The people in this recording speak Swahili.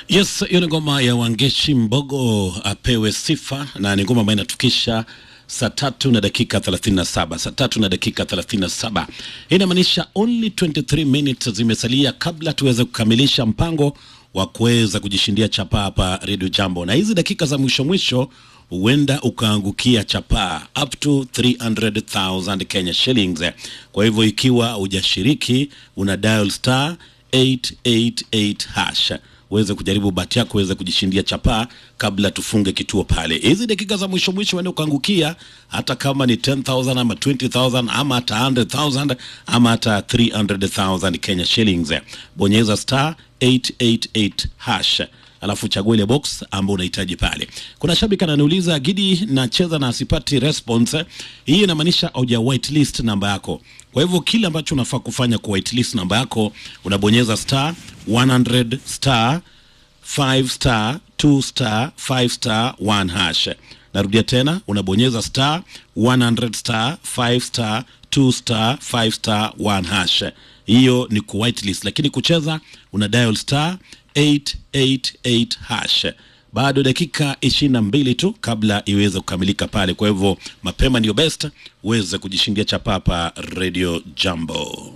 Yes, hiyo ni ngoma ya Wangeshi Mbogo apewe sifa, na ni ngoma ambayo inatukisha saa tatu na dakika 37, saa tatu na dakika 37. Hii inamaanisha only 23 minutes zimesalia kabla tuweze kukamilisha mpango wa kuweza kujishindia chapaa hapa Radio Jambo, na hizi dakika za mwisho mwisho huenda ukaangukia chapaa up to 300,000 Kenya shillings. Kwa hivyo ikiwa hujashiriki, una dial star 888 hash uweze kujaribu bahati yako uweze kujishindia chapaa kabla tufunge kituo pale. Hizi dakika za mwisho mwisho uende ukaangukia, hata kama ni 10,000 ama 20,000 ama hata 100,000 ama hata 300,000 Kenya shillings. Bonyeza star 888 hash alafu chagua ile box ambayo unahitaji pale. Kuna shabiki ananiuliza Gidi, nacheza na asipati response. Hii inamaanisha hauja whitelist namba yako. Kwa hivyo kile ambacho unafaa kufanya ku whitelist namba yako, unabonyeza star 100 star 5 star 2 star 5 star 1 hash. Narudia tena, unabonyeza star 100 star 5 star 2 star 5 star 1 hash. Hiyo ni ku whitelist, lakini kucheza una dial star 888 hash. Bado dakika ishirini na mbili tu kabla iweze kukamilika pale. Kwa hivyo mapema ndio best uweze kujishindia chapapa Radio Jambo.